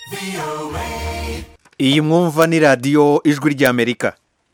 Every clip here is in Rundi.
iyi mwumva ni radiyo ijwi ry'amerika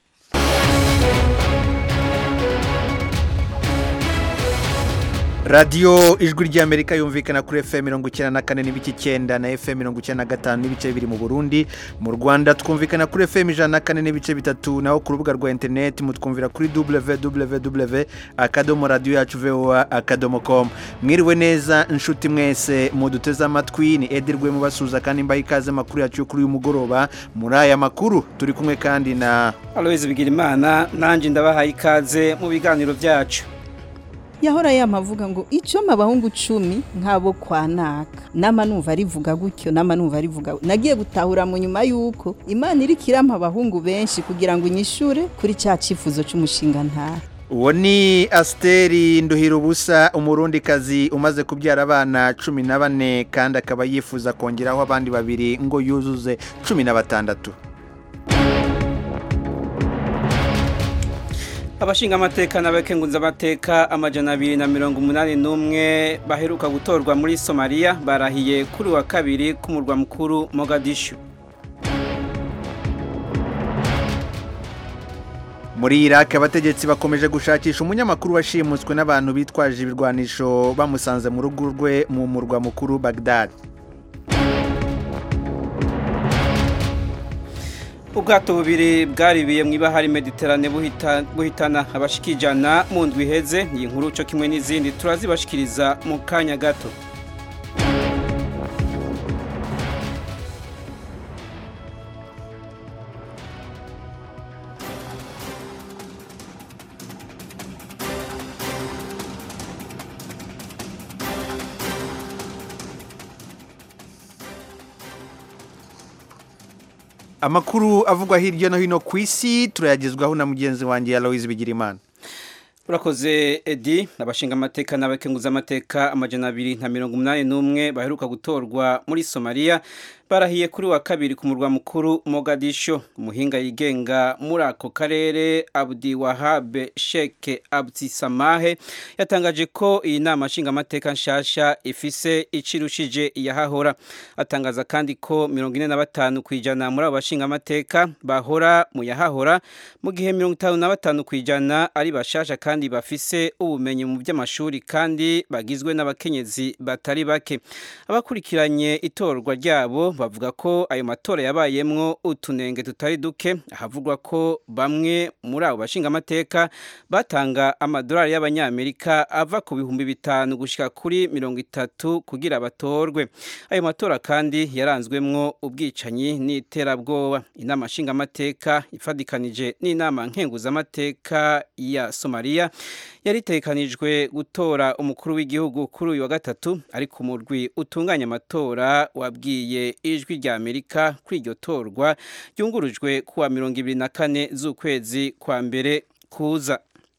radiyo ijwi ry'amerika yumvikana kuri fm mirongo icyenda na kane n'ibice icyenda na fm mirongo icyenda na gatanu n'ibice bibiri mu burundi mu rwanda twumvikana kuri fm ijana na kane n'ibice bitatu naho ku rubuga rwa interineti mutwumvira kuri www akadomo radiyo yacu voa akadomo komu mwiriwe neza inshuti mwese muduteze amatwi ni edirwe mubasuza kandi mbaha ikaze amakuru yacu yo kuri uyu mugoroba muri aya makuru turi kumwe kandi na aloyizi bigira imana nanjye ndabahaye ikaze mu biganiro byacu yahora yamavuga ngo icyo abahungu cumi nk'abo kwa naka nama numva arivuga gutyo nama numva arivuga nagiye gutahura mu nyuma y'uko imana iri kirampa abahungu benshi kugira ngo inyishure kuri cya cyifuzo cy'umushinga ntara uwo ni asiteri nduhira ubusa umurundikazi umaze kubyara abana cumi na bane kandi akaba yifuza kongeraho abandi babiri ngo yuzuze cumi na batandatu abashinga amateka n'abakenguza amateka amajana abiri na mirongo umunani n'umwe baheruka gutorwa muri somaliya barahiye kuri wa kabiri k'umurwa mukuru mogadishu muri iraki abategetsi bakomeje gushakisha umunyamakuru washimuswe n'abantu bitwaje ibirwanisho bamusanze mu rugo rwe mu murwa mukuru bagdad ubwato bubiri bwaribiye mu ibahari mediterane buhitana abashikijana mu ndwi iheze iyi nkuru cyo kimwe n'izindi turazibashikiriza mu kanya gato amakuru avugwa hirya no hino ku isi turayagezwaho na mugenzi wanjye Aloyizi Bigirimana urakoze edi abashinga amateka n'abakenguza amateka amajana abiri na mirongo umunani n'umwe baheruka gutorwa muri somaliya barahiye kuri wa kabiri ku murwa mukuru mogadisho umuhinga yigenga muri ako karere abudi wahabe sheke abdisamahe yatangaje ko iyi nama nshingamateka nshasha ifise icirushije iyahahora atangaza kandi ko mirongo ine na batanu ku ijana muri abo bashingamateka bahora mu yahahora mu gihe mirongo itanu na batanu ku ijana ari bashasha kandi bafise ubumenyi mu by'amashuri kandi bagizwe n'abakenyezi batari bake abakurikiranye itorwa ryabo bavuga ko ayo matora yabayemwo utunenge tutari duke ahavugwa ko bamwe muri abo bashingamateka batanga amadolari y'abanyamerika ava ku bihumbi bitanu gushyika kuri mirongo itatu kugira batorwe ayo matora kandi yaranzwemwo ubwicanyi n'iterabwoba inama nshingamateka ifadikanije n'inama nkenguzamateka ya somaliya yari itekanijwe gutora umukuru w'igihugu kuri uyu wa gatatu ariko umurwi utunganya amatora wabwiye ijwi rya amerika kuri iryo torwa ryungurujwe kuwa mirongo ibiri na kane z'ukwezi kwa mbere kuza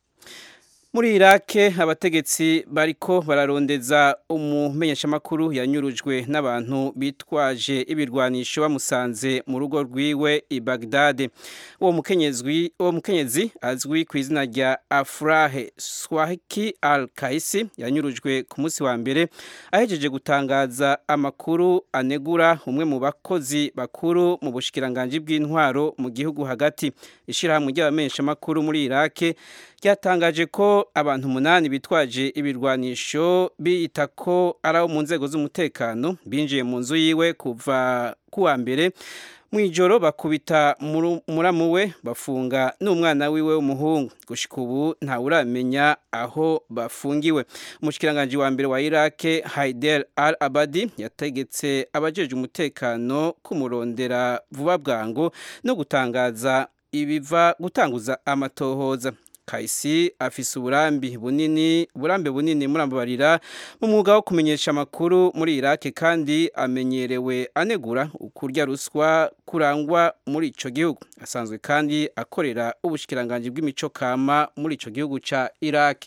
muri irake abategetsi bariko bararondeza umumenyeshamakuru yanyurujwe n'abantu bitwaje ibirwanisho bamusanze mu rugo rwiwe i bagdade uwo mukenyezi azwi ku izina rya afurahe swahiki al kaisi yanyurujwe ku munsi wa mbere ahejeje gutangaza amakuru anegura umwe mu bakozi bakuru mu bushikiranganji bw'intwaro mu gihugu hagati ishyirahamwe ry'abamenyeshamakuru muri irake ryatangaje ko abantu umunani bitwaje ibirwanisho biyita ko ari abo mu nzego z'umutekano binjiye mu nzu yiwe kuva kuwa mbere mu ijoro bakubita muramu we bafunga n'umwana wiwe w'umuhungu gushika ubu ntawuramenya aho bafungiwe umushikiranganji wa mbere wa irake haider al abadi yategetse abajeje umutekano kumurondera vuba bwangu no gutangaza ibiva gutanguza amatohoza Kaisi afise uburambi bunini uburambe bunini murambabarira mu mwuga wo kumenyesha amakuru muri Iraq kandi amenyerewe anegura ukurya ruswa kurangwa muri ico gihugu asanzwe kandi akorera ubushikiranganje bw'imico kama muri ico gihugu ca Iraq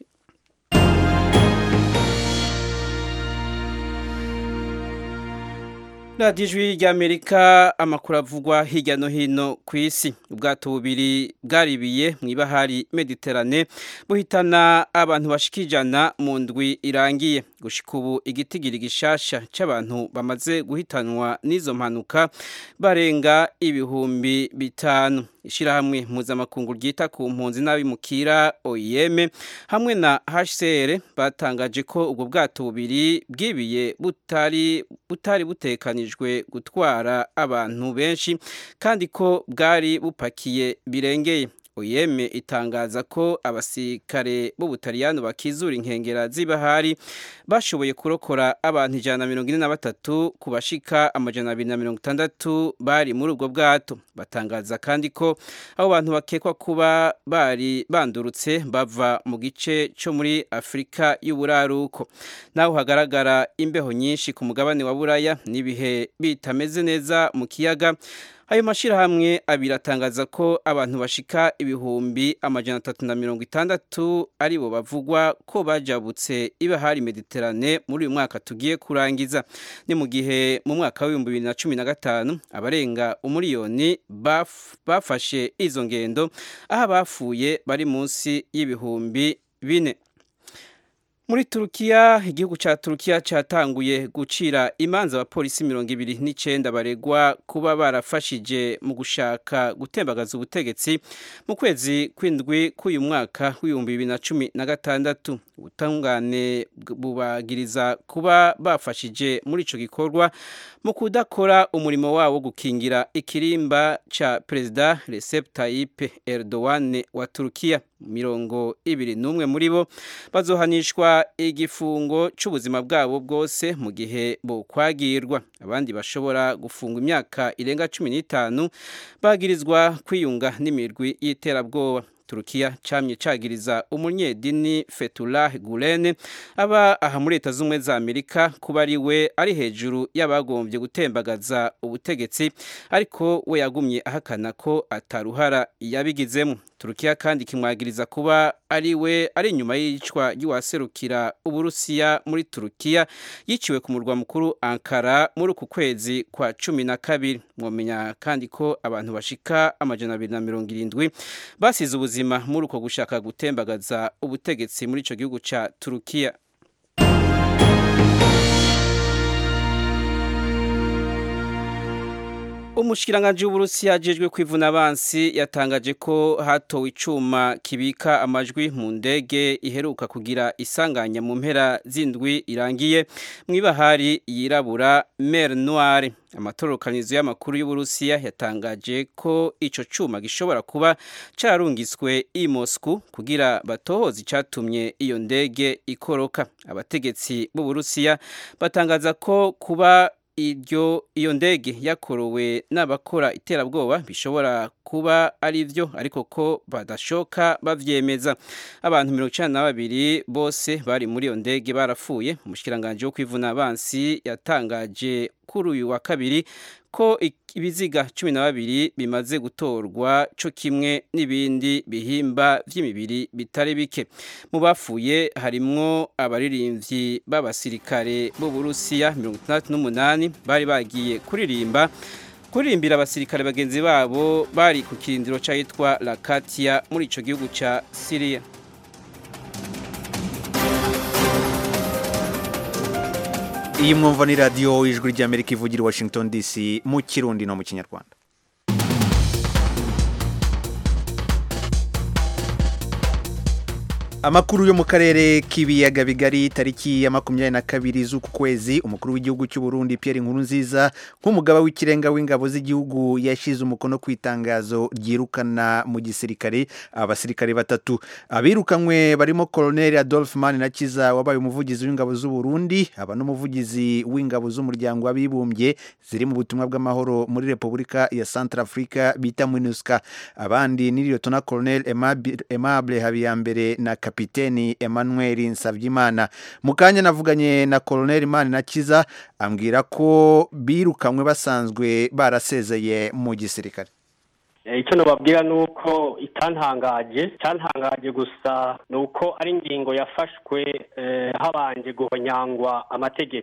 radiyo ijwi ry'amerika amakuru avugwa hirya no hino ku isi ubwato bubiri bwaribiye mu ibahari mediterane buhitana abantu bashika ijana mu ndwi irangiye gushika ubu igitigiri gishasha c'abantu bamaze guhitanwa n'izo mpanuka barenga ibihumbi bitanu ishirahamwe mpuzamakungu ryita ku mpunzi n'abimukira OIM hamwe na HCR batangaje ko ubwo bwato bubiri bwibiye butari butari butekanijwe gutwara abantu benshi kandi ko bwari bupakiye birengeye OIM itangaza ko abasirikare b'ubutaliyano bakizura inkengera z'ibahari bashoboye kurokora abantu ijana na mirongo ine na batatu ku bashika amajana abiri na mirongo itandatu bari muri ubwo bwato batangaza kandi ko abo bantu bakekwa kuba bari bandurutse bava mu gice cyo muri afurika y'uburaruko naho hagaragara imbeho nyinshi ku mugabane wa buraya n'ibihe bitameze neza mu kiyaga ayo mashyirahamwe abiri atangaza ko abantu bashika ibihumbi amajana atatu na mirongo itandatu aribo bavugwa ko bajabutse ibahari mediterane muri uyu mwaka tugiye kurangiza ni mu gihe mu mwaka w'ibihumbi bibiri na cumi na gatanu abarenga umuriyoni baf, bafashe izo ngendo aho abafuye bari munsi y'ibihumbi bine muri turukiya igihugu cya turukiya cyatanguye gucira imanza abapolisi mirongo ibiri n'icyenda baregwa kuba barafashije mu gushaka gutembagaza ubutegetsi mu kwezi kw'indwi k'uyu mwaka w'ibihumbi bibiri na cumi na gatandatu ubutungane bubagiriza kuba bafashije muri icyo gikorwa mu kudakora umurimo wabo wo gukingira ikirimba cya perezida Recep Tayyip Erdogan wa turukiya mirongo ibiri n'umwe muri bo bazohanishwa igifungo cy'ubuzima bwabo bwose mu gihe bokwagirwa abandi bashobora gufungwa imyaka irenga cumi n'itanu bagirizwa kwiyunga n'imirwi y'iterabwoba turukiya camye cagiriza umunyedini Fethullah Gulen aba aha muri leta z'ubumwe za Amerika kuba ari we ari hejuru y'abagombye gutembagaza ubutegetsi ariko we yagumye ahakana ko ataruhara yabigizemo turukiya kandi kimwagiriza kuba ari we ari inyuma y'iyicwa ry'uwaserukira uburusiya muri turukiya yiciwe ku murwa mukuru ankara muri uku kwezi kwa cumi na kabiri mwamenya kandi ko abantu bashika amajana abiri na mirongo irindwi basize ubuzima muri uko gushaka gutembagaza ubutegetsi muri icyo gihugu cya turukiya umushikiranganji w'uburusiya ajejwe kwivuna abansi yatangaje ko hatowe icuma kibika amajwi mu ndege iheruka kugira isanganya mu mpera z'indwi irangiye mu ibahari yirabura mer noire amatororokanizo y'amakuru y'uburusiya yatangaje ko ico cuma gishobora kuba cararungiswe i Moscow kugira batohoze icatumye iyo ndege ikoroka abategetsi b'uburusiya batangaza ko kuba iryo iyo ndege yakorowe n'abakora iterabwoba bishobora kuba ari byo ariko ko badashoka bavyemeza abantu mirongo icenda na babiri bose bari muri iyo ndege barapfuye umushikiranganji wo kwivuna abansi yatangaje kuri uyu wa kabiri ko ibiziga cumi na babiri bimaze gutorwa co kimwe n'ibindi bihimba vy'imibiri bitari bike mu bapfuye harimwo abaririmbyi b'abasirikare b'uburusiya mirongo itandatu n'umunani bari bagiye kuririmba kuririmbira abasirikare bagenzi babo bari ku kirindiro c'ahitwa lakatia muri ico gihugu ca siriya iyi mwumva ni radiyo ijwi ry'amerika ivugira i washington dc mu kirundi no mu kinyarwanda amakuru yo mu karere k'ibiyaga bigari tariki ya makumyabiri na kabiri z'uku kwezi umukuru w'igihugu cy'u Burundi Pierre Nkurunziza nk'umugaba w'ikirenga w'ingabo z'igihugu yashyize umukono ku itangazo ryirukana mu gisirikare abasirikare batatu abirukanywe barimo Colonel Adolphe Manirakiza wabaye umuvugizi w'ingabo z'u Burundi aba n'umuvugizi w'ingabo z'umuryango w'abibumbye ziri mu butumwa bw'amahoro muri Repubulika ya Centrafrica bita MINUSCA abandi ni Lieutenant Colonel Aimable Habiyambere na kapiteni Emmanuel Nsavyimana mu kanya navuganye na Colonel Manirakiza ambwira ko birukanywe basanzwe barasezeye mu gisirikare icyo nababwira ni uko itantangaje cyantangaje gusa ni uko ari ingingo yafashwe habanje guhonyangwa amategeko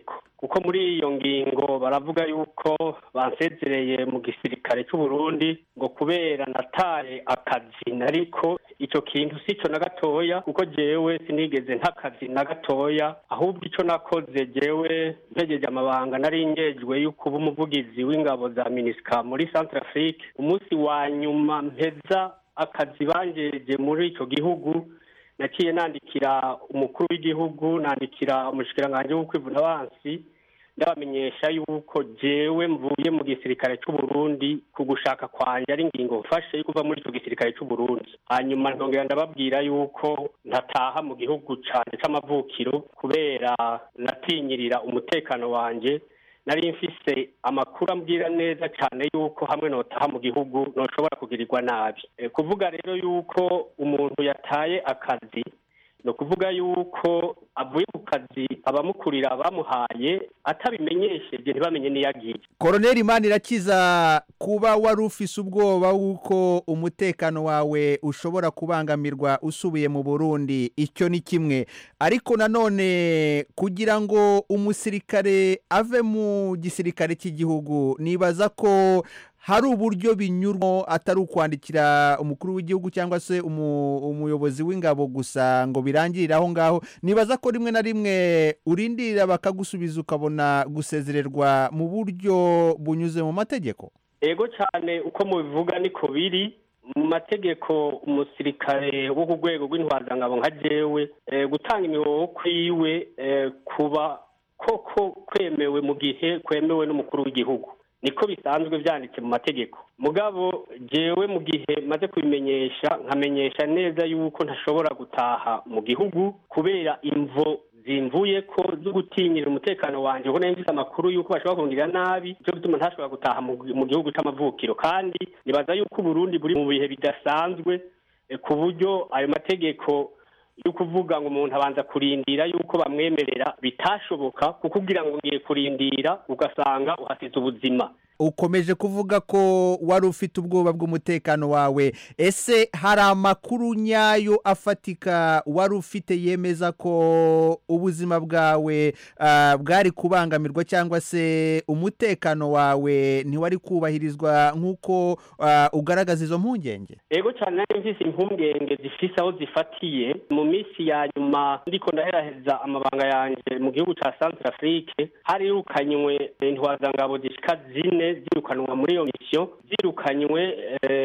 kuko muri iyo ngingo baravuga yuko bansezereye mu gisirikare cy'u Burundi ngo kubera nataye akazi nariko ico kintu sico na gatoya kuko jewe sinigeze ntakazi na gatoya ahubwo ico nakoze jewe mpejeje amabanga nari ngejwe yuko uba umuvugizi w'ingabo za minisika muri Centrafrique umunsi wa nyuma mpeza akazi banjeje muri ico gihugu naciye nandikira umukuru w'igihugu nandikira umushikiranganji w'ukwivuna abansi ndabamenyesha yuko jewe mvuye mu gisirikare cy'u Burundi ku gushaka kwanje ari ingingo mfashe yo kuva muri ico gisirikare cy'u Burundi hanyuma ntongera ndababwira yuko ntataha mu gihugu canje c'amavukiro kubera natinyirira umutekano wanje nari mfise amakuru ambwira neza cyane yuko hamwe notaha mu gihugu noshobora kugirirwa nabi e, kuvuga rero yuko umuntu yataye akazi ni ukuvuga yuko avuye ku kazi abamukurira bamuhaye atabimenyesheje ntibamenye n'iyo agiye koroneri Manirakiza kuba wari ufise ubwoba w'uko umutekano wawe ushobora kubangamirwa usubiye mu burundi icyo ni kimwe ariko nanone kugira ngo umusirikare ave mu gisirikare cy'igihugu nibaza ko hari uburyo binyurwa atari ukwandikira umukuru w'igihugu cyangwa se umuyobozi w'ingabo gusa ngo birangirire aho ngaho nibaza ko rimwe na rimwe urindirira bakagusubiza ukabona gusezererwa mu buryo bunyuze mu mategeko ego cyane uko mubivuga niko biri mu mategeko umusirikare wo ku rwego rw'intwazangabo nka jewe gutanga imihoho kwiwe kuba koko kwemewe mu gihe kwemewe n'umukuru w'igihugu niko bisanzwe byanditse mu mategeko mugabo jewe mu gihe maze kubimenyesha nkamenyesha neza yuko ntashobora gutaha mu gihugu kubera imvo zimvuye ko zo gutinyira umutekano wanjye kuko mfite amakuru yuko bashobora kongera nabi cyo gutuma ntashobora gutaha mu gihugu c'amavukiro kandi nibaza yuko uburundi buri mu bihe bidasanzwe ku buryo ayo mategeko yo kuvuga ngo umuntu abanza kurindira yuko bamwemerera bitashoboka kuko ugira ngo ngiye kurindira ugasanga uhasize ubuzima ukomeje kuvuga ko wari ufite ubwoba bw'umutekano wawe ese hari amakuru nyayo afatika wari ufite yemeza ko ubuzima bwawe bwari kubangamirwa cyangwa se umutekano wawe ntiwari kubahirizwa nk'uko ugaragaza izo mpungenge ego cyane nari mfise impungenge zifise aho zifatiye mu minsi ya nyuma ndiko ndaheraheza amabanga yanjye mu gihugu cya Centrafrique harirukanywe intwazangabo zishika zine zirukanwa muri iyo misiyo zirukanywe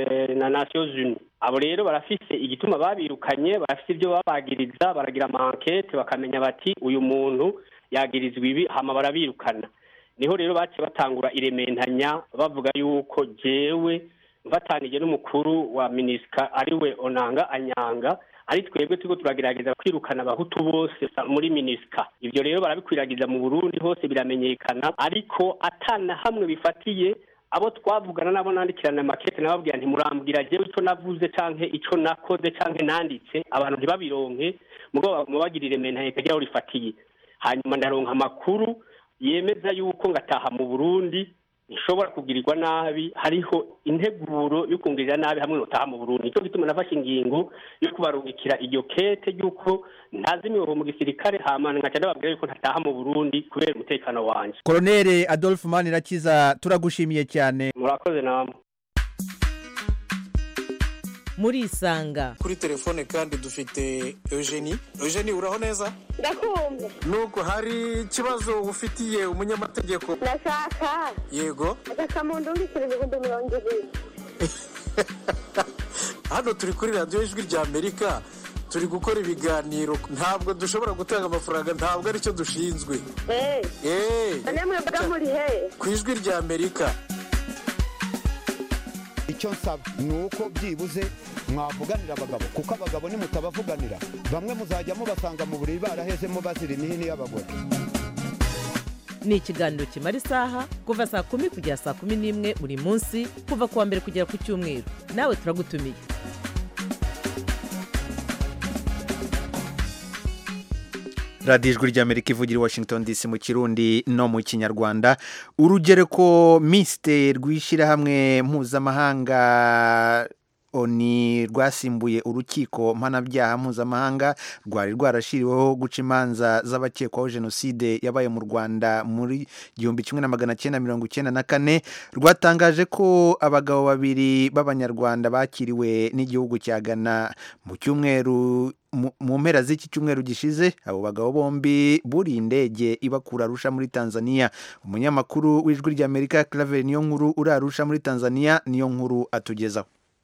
na Nations Unies abo rero barafise igituma babirukanye barafise ibyo babagiriza baragira amankete bakamenya bati uyu muntu yagirizwa ibi hama barabirukana niho rero baciye batangura irementanya bavuga yuko jewe mfatanije n'umukuru wa minisika ariwe onanga anyanga ari twebwe turiko turagerageza kwirukana abahutu bose muri minisika ivyo rero barabikwiragiza mu burundi hose biramenyekana ariko atana hamwe bifatiye abo twavugana nabo nandikirana makete nababwira ntimurambwira jewe ico navuze canke ico nakoze canke nanditse abantu ntibabironke mugabo mubagirire mentanye kagira aho rifatiye hanyuma ndaronka amakuru yemeza yuko ngataha mu burundi nshobora kugirirwa nabi hariho integuro yo kungirira nabi hamwe notaha mu Burundi nicyo gituma nafashe ingingo yo kubarungikira iryo kete yuko ntazi imihoho mu gisirikare hamana nkaca ndababwira yuko ntataha mu Burundi kubera umutekano wanje Colonel Adolphe Manirakiza turagushimiye cyane murakoze namwe muri isanga kuri telefone kandi dufite eugenie eugenie uraho neza ndakumva nubwo hari ikibazo ufitiye umunyamategeko ndashaka yego agasamundu w'ibiceri ibihumbi mirongo ibiri hano turi kuri radiyo ijwi rya amerika turi gukora ibiganiro ntabwo dushobora gutanga amafaranga ntabwo aricyo dushinzwe eee none mwebwe muri he ku ijwi rya amerika icyo nsaba ni uko byibuze mwavuganira abagabo kuko abagabo nimutabavuganira bamwe muzajya mubasanga mu buriri barahezemo bazira imihini y'abagore ni ikiganiro kimara isaha kuva saa kumi kugera saa kumi n'imwe buri munsi kuva ku wa mbere kugera ku cyumweru nawe turagutumiye radiyo ijwi ry'amerika ivugira i washington dc mu kirundi no mu kinyarwanda urugereko misite rw'ishyirahamwe mpuzamahanga oni rwasimbuye urukiko mpanabyaha mpuzamahanga rwari rwarashyiriweho guca imanza z'abakekwaho jenoside yabaye mu rwanda muri igihumbi kimwe na magana cyenda mirongo icyenda na kane rwatangaje ko abagabo babiri b'abanyarwanda bakiriwe n'igihugu cya ghana mu cyumweru mu mpera z'iki cyumweru gishize abo bagabo bombi buriye indege ibakura arusha muri tanzania umunyamakuru w'ijwi ry'amerika claver niyo nkuru uri arusha muri tanzania niyo nkuru atugezaho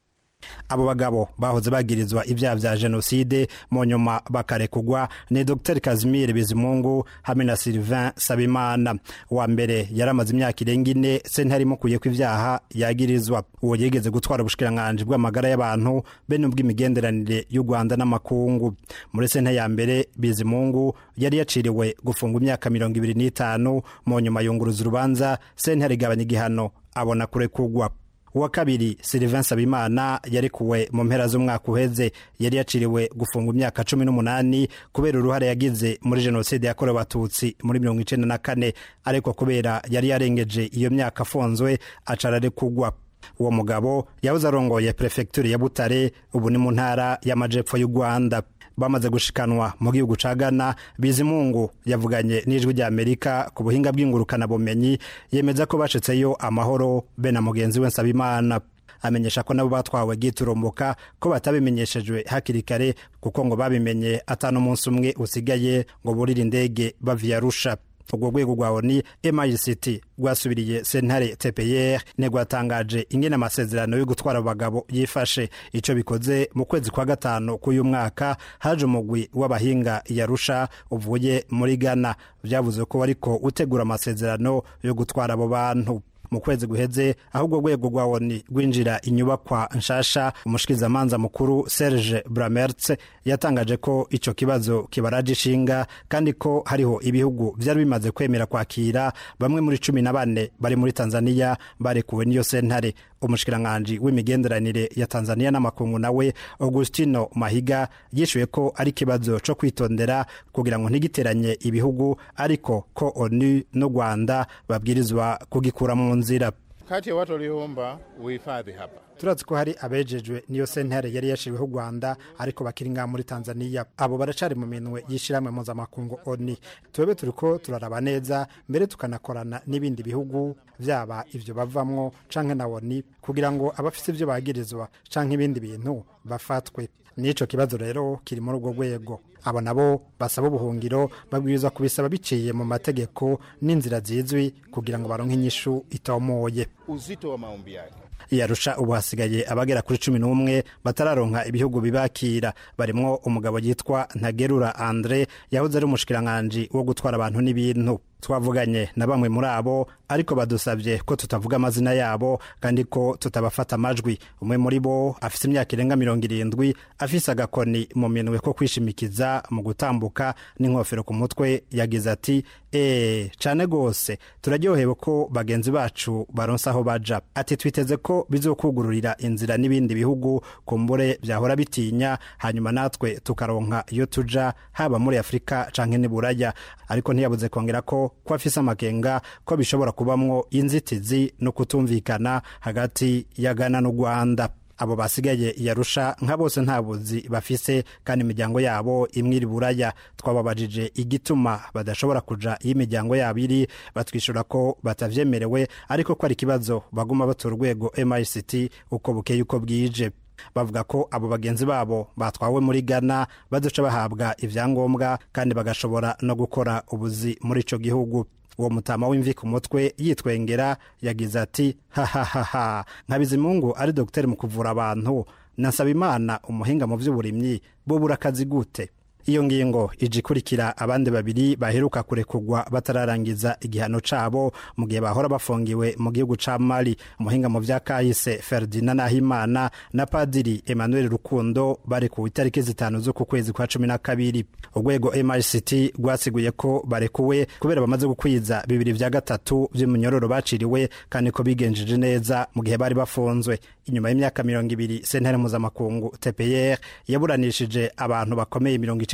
abo bagabo bahoze bagirizwa ibyaha bya jenoside mu nyuma bakarekugwa ni dr kazimir bizimungu hamwe na sylvain sabimana uwa mbere yari amaze imyaka irenga ine sentare imukuye ko ibyaha yagirizwa uwo yigeze gutwara ubushikiranganji bw'amagara y'abantu be n'ubw'imigenderanire y'u rwanda n'amakungu muri sentare ya mbere bizimungu yari yaciriwe gufungwa imyaka mirongo ibiri n'itanu mu nyuma yunguruza urubanza sentare igabanya igihano abona kurekugwa uwa kabiri Sylvain Sabimana yarekuwe mu mpera z'umwaka uheze yari yaciriwe gufungwa imyaka cumi n'umunani kubera uruhare yagize muri jenoside yakorewe abatutsi muri mirongo icenda na kane ariko kubera yari yarengeje iyo myaka afunzwe acarare-kugwa uwo mugabo yahoze arongoye perefegitura ya butare ubu ni mu ntara y'amajepfo y'u rwanda bamaze gushikanwa mu gihugu ca Ghana Bizimungu yavuganye n'ijwi rya Amerika ku buhinga bw'ingurukanabumenyi yemeza ko bashitseyo amahoro be na mugenzi we Nsabimana amenyesha ko nabo batwawe giturumbuka ko batabimenyeshejwe hakiri kare kuko ngo babimenye atanu umunsi umwe usigaye ngo burire indege baviye Arusha urwo rwego rwa oni MICT rwasubiriye sentare TPR ntigwatangaje ingene amasezerano yo gutwara abagabo yifashe ico bikoze mu kwezi kwa gatanu k'uyu mwaka haje umugwi w'abahinga yarusha uvuye muri Ghana vyavuze ko wariko utegura amasezerano yo gutwara abo bantu mu kwezi guheze aho urwo rwego rwa oni rwinjira inyubakwa nshasha umushikirizamanza mukuru serge bramertz yatangaje ko ico kibazo kibaraje ishinga kandi ko hariho ibihugu vyari bimaze kwemera kwakira bamwe muri cumi na bane bari muri tanzania barekuwe n'iyo sentare umushikiranganji w'imigenderanire ya tanzania n'amakungu nawe augustino mahiga yishuye ko ari ikibazo co kwitondera kugira ngo ntigiteranye ibihugu ariko ko onu n'u rwanda babwirizwa kugikura mu nzira kati ya watu walioomba uhifadhi hapa turazi ko hari abejejwe niyo sentare yari yashiriweho u rwanda ariko bakiri ngaha muri tanzania abo baracari mu minwe y'ishyirahamwe mpuzamakungu oni twebwe turiko turaraba neza mbere tukanakorana n'ibindi bihugu vyaba ivyo bavamwo canke na oni kugira ngo abafise ivyo bagirizwa canke ibindi bintu bafatwe n'ico kibazo rero kiri muri urwo rwego abo nabo basaba ubuhungiro babwirizwa kubisaba biciye mu mategeko n'inzira zizwi kugira ngo baronke inyishu itomoye uzito wa maombi yake yarusha ubu hasigaye abagera kuri cumi n'umwe batararonka ibihugu bibakira barimwo umugabo yitwa ntagerura andre yahoze ari umushikiranganji wo gutwara abantu n'ibintu twavuganye na bamwe muri abo ariko badusabye ko tutavuga amazina yabo kandi ko tutabafata amajwi umwe muri bo afise imyaka irenga mirongo irindwi afise agakoni mu minwe ko kwishimikiza mu gutambuka n'inkofero ku mutwe yagize ati eee cane gose turaryohewe ko bagenzi bacu baronse aho baja ati twiteze ko bizokugururira inzira n'ibindi bihugu kumbure vyahora bitinya hanyuma natwe tukaronka iyo tuja haba muri afurika canke n'i buraya ariko ntiyabuze kongera ko ko afise amakenga ko bishobora kubamwo inzitizi no kutumvikana hagati ya Ghana n'u Rwanda abo basigaye yarusha nka bose nta buzi bafise kandi imiryango yabo imwe iri buraya twababajije igituma badashobora kuja iyo imiryango yabo iri batwishura ko batavyemerewe ariko ko ari ikibazo baguma batora urwego MICT uko bukeye uko bwije bavuga ko abo bagenzi babo batwawe muri Ghana bazoca bahabwa ivyangombwa kandi bagashobora no gukora ubuzi muri ico gihugu uwo mutama w'imvi ku mutwe yitwengera yagize ati hahahaha nka bizimungu ari dogiteri mu kuvura abantu na nsabimana umuhinga mu vy'uburimyi bo akazi gute iyo ngingo ije ikurikira abandi babiri baheruka kurekurwa batararangiza igihano cabo mu gihe bahora bafungiwe mu gihugu ca mali umuhinga mu vya kahise ferdinand nahimana na padiri emmanuel rukundo barekuwe itariki zitanu z'uku kwezi kwa cumi na kabiri urwego mrct rwasiguye ko barekuwe kubera bamaze gukwiza bibiri vya gatatu vy'umunyororo baciriwe kandi ko bigenjeje neza mu gihe bari bafunzwe inyuma y'imyaka mirongo ibiri sentare mpuzamakungu tpr yaburanishije abantu bakomeye mirongo icenda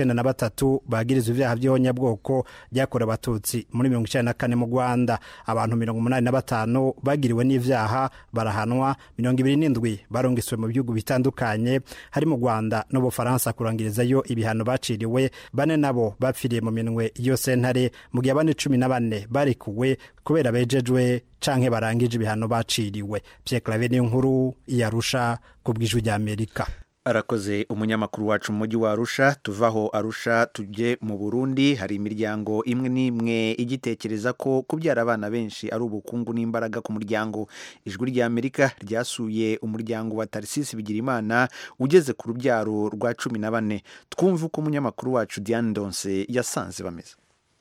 icenda na batatu bagirizwa ivyaha vy'ihonyabwoko ryakorewe abatutsi muri mirongo icenda na kane mu rwanda abantu mirongo umunani na batanu bagiriwe n'ivyaha barahanwa mirongo ibiri n'indwi barongiswe mu bihugu bitandukanye hari mu rwanda n'ubufaransa kurangirizayo ibihano baciriwe bane nabo bapfiriye mu minwe iyo sentare mu gihe abandi cumi na bane barikuwe kubera bejejwe canke barangije ibihano baciriwe Pierre Claver niyo nkuru yarusha ku bw'ijwi rya Amerika arakoze umunyamakuru wacu mu mujyi wa arusha tuvaho arusha tujye mu burundi hari imiryango imwe n'imwe igitekereza ko kubyara abana benshi ari ubukungu n'imbaraga ku muryango ijwi rya amerika ryasuye umuryango wa tarisisi bigirimana ugeze ku rubyaro rwa cumi na bane twumve uko umunyamakuru wacu diane donse yasanze bameze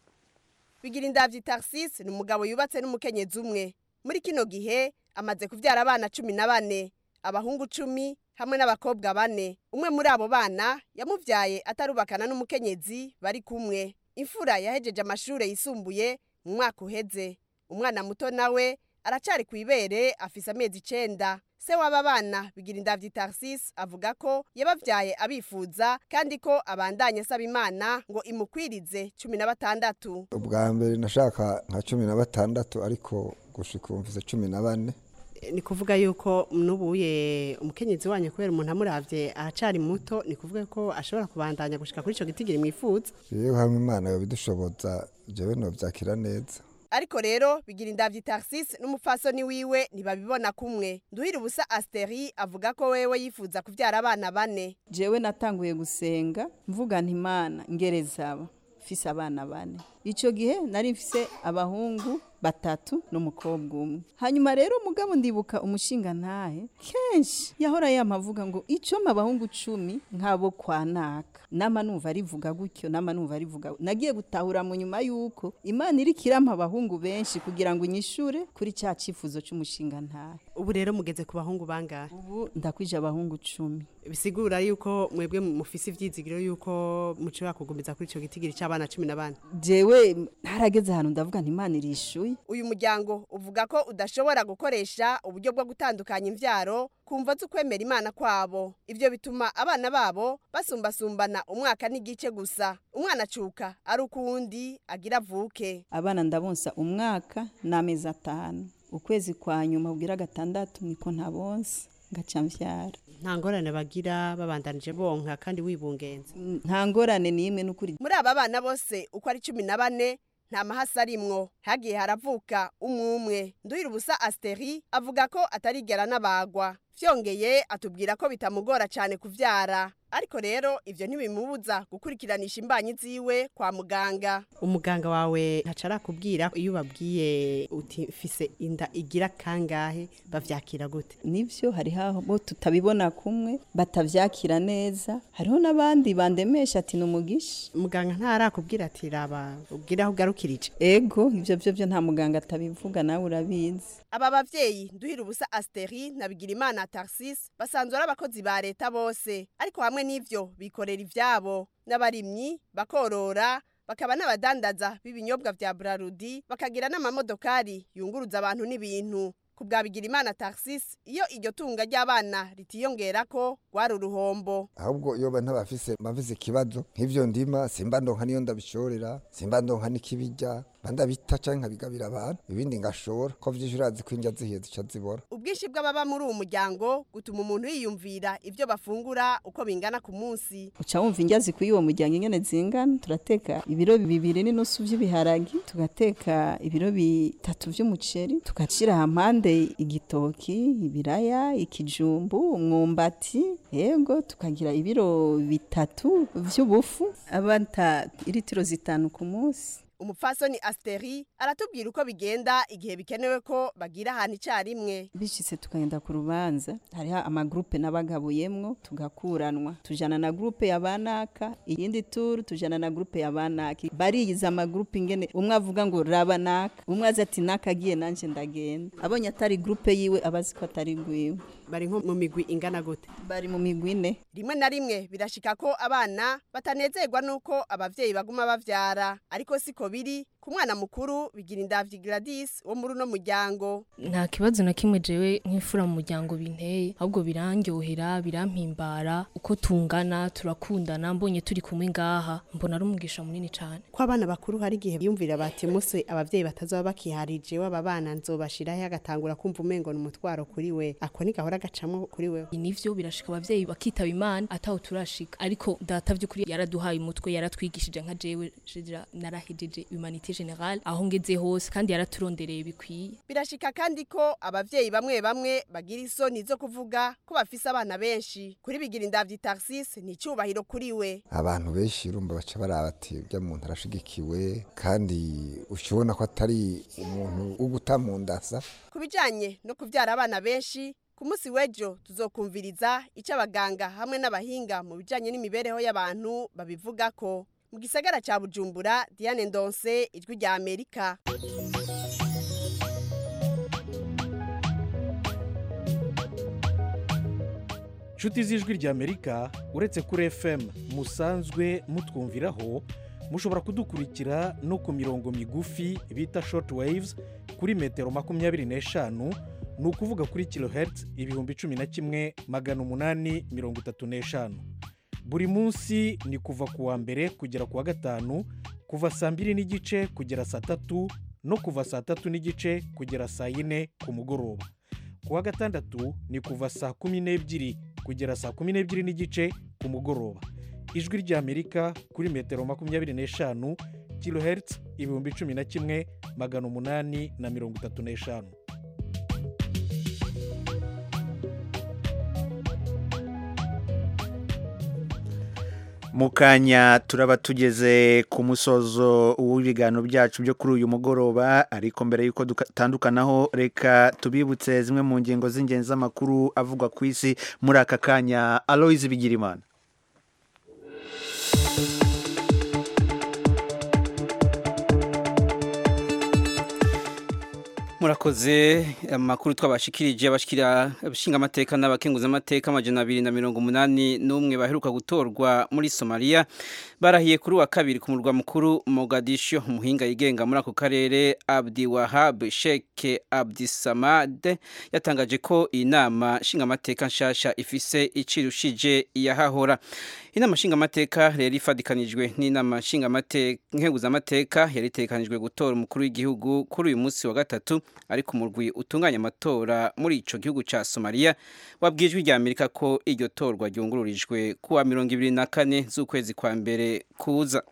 bigira indabyo tarisisi ni umugabo yubatse n'umukenyezi umwe muri kino gihe amaze kubyara abana cumi na bane abahungu cumi hamwe n'abakobwa bane umwe muri abo bana yamubyaye atarubakana n'umukenyezi bari kumwe imfura yahejeje amashuri yisumbuye mu mwaka uheze umwana muto nawe aracari ku ibere afise amezi icenda se w'aba bana bigira indavyi tarsis avuga ko yabavyaye abifuza kandi ko abandanye asaba imana ngo imukwirize cumi na batandatu ubwa mbere nashaka nka cumi na batandatu ariko gushika ubu mfise cumi na bane ni kuvuga yuko nubuye umukenyezi wanyu kubera umuntu amuravye aracari muto ni kuvuga ko ashobora kubandanya gushika kuri ico gitigiri mwifuza rero hamwe imana yobidushoboza jewe novyakira neza ariko rero bigira indavyi tarsis n'umupfasoni wiwe ntibabibona kumwe nduhira ubusa asteri avuga ko wewe yifuza kuvyara abana bane jewe natanguye gusenga mvuga nti imana ngerezaba mfise abana bane ico gihe nari mfise abahungu batatu n'umukobwa umwe hanyuma rero mugabo ndibuka umushinga ntahe kenshi yahora yamavuga ngo ico abahungu cumi nk'abo kwa naka nama numva arivuga gutyo nama numva arivuga nagiye gutahura mu nyuma y'uko imana iri kirampa abahungu benshi kugira ngo inyishure kuri cya cyifuzo cy'umushinga ntahe ubu rero mugeze ku bahungu bangahe ubu ndakwije abahungu cumi bisigura yuko mwebwe mufise ivyizigiro yuko mushobora kugumiza kuri ico gitigiri c'abana cumi na bane jewe ntarageze ahantu ndavuga nti imana irishuye uyu muryango uvuga ko udashobora gukoresha uburyo bwo gutandukanya imvyaro kumva z'ukwemera imana kwabo ivyo bituma abana babo basumbasumbana umwaka n'igice gusa umwana acuka ari ukuwundi agira avuke abana ndabonsa umwaka n'amezi atanu ukwezi kwa nyuma ubwira gatandatu niko ntabonsa ngaca mvyara nta ngorane bagira babandanije bonka kandi wibungenze nta ngorane n'imwe n'ukuri muri aba bana bose uko ari cumi na bane nta mahasi arimwo hagiye haravuka umwe umwe nduhira ubusa asteri avuga ko atarigera n'abagwa vyongeye atubwira ko bitamugora cyane kuvyara ariko rero ivyo ntibimubuza gukurikiranisha imbanyi ziwe kwa muganga umuganga wawe ntaca arakubwira iyo ubabwiye uti mfise inda igira kangahe bavyakira gute nivyo hariho abo tutabibona kumwe batavyakira neza hariho n'abandi bandemesha ati ni umugisha muganga ntarakubwira ati raba ubwire aho ugarukirije ego ivyo vyo vyo nta muganga atabivuga nawe urabizi aba bavyeyi nduhira ubusa asteri na bigirimana tarsis basanzwe ari abakozi ba leta bose ariko hamwe n'ivyo bikorera ivyabo n'abarimyi bakorora bakaba n'abadandaza b'ibinyobwa vya Brarudi bakagira n'amamodokari yunguruza abantu n'ibintu ku bwa Bigirimana Tarsis iyo iryo tunga ry'abana ritiyongera ko rwari uruhombo ahubwo iyo bana bafise bafise ikibazo nk'ivyo ndima simba ndonka niyo ndabishorera simba ndonka n'ikibijya banda bita canke nkabigabira abantu ibindi ngashora ko vyinshi urazi ko indya zihiye zica zibora ubwinshi bw'ababa muri uwo muryango gutuma umuntu yiyumvira ivyo bafungura uko bingana ku munsi uca wumva indya zikwiye uwo muryango ingene zingana turateka ibiro bibiri n'inusu vy'ibiharagi tugateka ibiro bitatu vy'umuceri tugashira hampande igitoki ibiraya ikijumbu umwumbati yego tukagira ibiro bitatu vy'ubufu abata iritiro zitanu ku munsi umupfasoni asteri aratubwira uko bigenda igihe bikenewe ko bagira ahantu icyarimwe bishitse tukagenda ku rubanza hariho amagrupe n'abagabuyemwo tugakuranwa tujana na grupe ya banaka iyindi turu tujana na grupe ya banaka bariyiza amagrupe ingene umwe avuga ngo raba naka umwe azi ati naka agiye nanje ndagenda abonye atari grupe yiwe abazi ko atari gwiwe bari nko mu migwi ingana gute bari mu migwi ine rimwe na rimwe birashika ko abana batanezerwa nuko abavyeyi baguma bavyara ariko siko biri ku mwana mukuru bigira indavyi Gladys wo muri uno muryango nta kibazo na kimwe jewe nk'ifura mu muryango binteye ahubwo birangyohera birampimbara uko tungana turakundana mbonye turi kumwe ngaha mbona ari umugisha munini cyane ko abana bakuru hari igihe biyumvira bati muse abavyeyi batazoba bakiharije waba bana nzobashiraho agatangura kumva umengo ni umutwaro kuri we ako ni gahora gacamwo kuri we nivyo birashika abavyeyi bakitaba imana ataho turashika ariko data vy'ukuri yaraduhaye umutwe yaratwigishije nka jewe jira narahejeje humanité générale aho ngeze hose kandi yaraturondereye bikwiye birashika kandi ko abavyeyi bamwe bamwe bagira isoni zo kuvuga ko bafise abana benshi kuri bigira indavyi Tarsis ni icubahiro kuri we abantu benshi urumva baca baraba ati urya muntu arashigikiwe kandi ukibona ko atari umuntu wo guta mu ndasa ku bijanye no kuvyara abana benshi ku munsi w'ejo tuzokumviriza icyo abaganga hamwe n'abahinga mu bijanye n'imibereho y'abantu babivuga ko mu gisagara ca bujumbura diane ndonse ijwi rya amerika inshuti z'ijwi ry'amerika uretse kuri fm musanzwe mutwumviraho mushobora kudukurikira no ku mirongo migufi bita short waves kuri metero makumyabiri n'eshanu ni ukuvuga kuri kilohertz ibihumbi cumi na kimwe magana umunani mirongo itatu n'eshanu buri munsi ni kuva ku wa mbere kugera ku wa gatanu kuva saa mbiri n'igice kugera saa tatu no kuva saa tatu n'igice kugera saa yine ku mugoroba ku wa gatandatu ni kuva saa kumi n'ebyiri kugera saa kumi n'ebyiri n'igice ku mugoroba ijwi ry'amerika kuri metero makumyabiri n'eshanu kilohertz ibihumbi cumi na kimwe magana umunani na mirongo itatu n'eshanu mu kanya turaba tugeze ku musozo w'ibiganiro byacu byo kuri uyu mugoroba ariko mbere y'uko dutandukanaho reka tubibutse zimwe mu ngingo z'ingenzi z'amakuru avugwa ku isi muri aka kanya aloyizi bigirimana murakoze amakuru twabashikirije abashikira abashinga amateka n'abakenguza amateka amajana abiri na mirongo umunani n'umwe baheruka gutorwa muri somaliya barahiye kuri wa kabiri ku murwa mukuru mogadisho umuhinga yigenga muri ako karere abdi wahab sheke abdi samad yatangaje ko iyi nama nshingamateka nshasha ifise icirushije iyahahora inama nshingamateka rero ifadikanijwe n'inama nshingamateka yari itekanijwe gutora umukuru w'igihugu kuri uyu munsi wa gatatu ariko umurwi utunganya amatora muri ico gihugu ca Somalia wabwijwe rya Amerika ko iryo torwa ryungururijwe kuwa mirongo ibiri na kane z'ukwezi kwa mbere kuza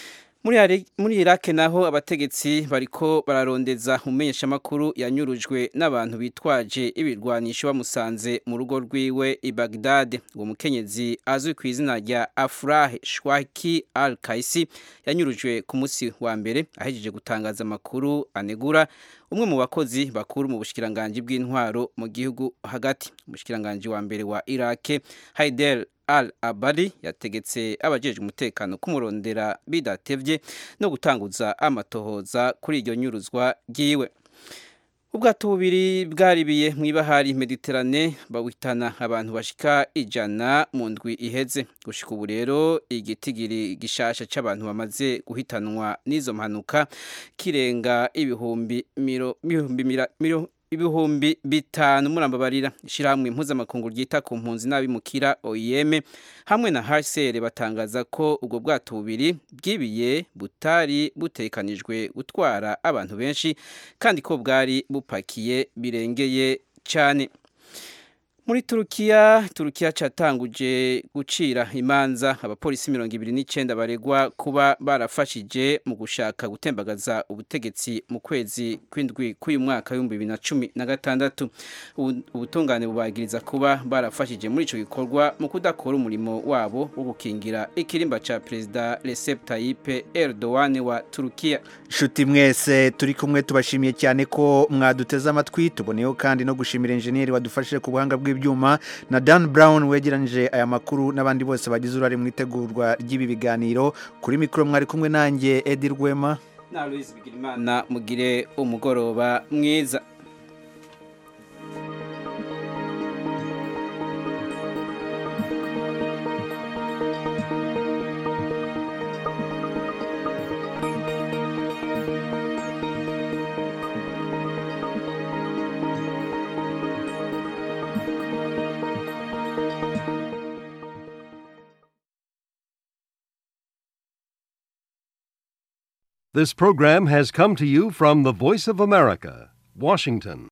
muri Iraq naho abategetsi bariko bararondeza umenyesha makuru yanyurujwe n'abantu bitwaje ibirwanisho bamusanze mu rugo rwiwe i Baghdad uwo mukenyezi azwi ku izina rya Afrah Shwaki Al-Kaisi yanyurujwe ku munsi wa mbere ahejeje gutangaza amakuru anegura umwe mu bakozi bakuru mu bushikiranganje bw'intwaro mu gihugu hagati umushikiranganje wa mbere wa Iraq Haider al abari yategetse abajejwe umutekano kumurondera bidatevye no gutanguza amatohoza kuri iryo nyuruzwa ryiwe ubwato bubiri bwaribiye mu ibahari mediterane bawitana abantu bashika ijana mu ndwi iheze gushika ubu rero igitigiri gishasha c'abantu bamaze guhitanwa n'izo mpanuka kirenga ibihumbi miro, miro, miro, ibihumbi bitanu murambabarira ishyirahamwe mpuzamakungu ryita ku mpunzi n'abimukira OIM hamwe na HCR batangaza ko ubwo bwato bubiri bwibiye butari butekanijwe gutwara abantu benshi kandi ko bwari bupakiye birengeye cyane muri turukiya turukiya catanguje gucira imanza abapolisi mirongo ibiri n'icyenda baregwa kuba barafashije mu gushaka gutembagaza ubutegetsi mu kwezi kw'indwi k'uyu mwaka w'ibihumbi bibiri na cumi na gatandatu ubutungane bubagiriza kuba barafashije muri icyo gikorwa mu kudakora umurimo wabo wo gukingira ikirimba cya perezida Recep Tayyip Erdogan wa turukiya nshuti mwese turi kumwe tubashimiye cyane ko mwaduteze amatwi tuboneyeho kandi no gushimira injeniyeri wadufashije ku buhanga bw'ibyo ibyuma na Dan Brown wegeranyije aya makuru n'abandi bose bagize uruhare mu itegurwa ry'ibi biganiro kuri mikoro mwari kumwe nanjye Edi Rwema na Louise Bigirimana mugire umugoroba mwiza This program has come to you from the Voice of America, Washington.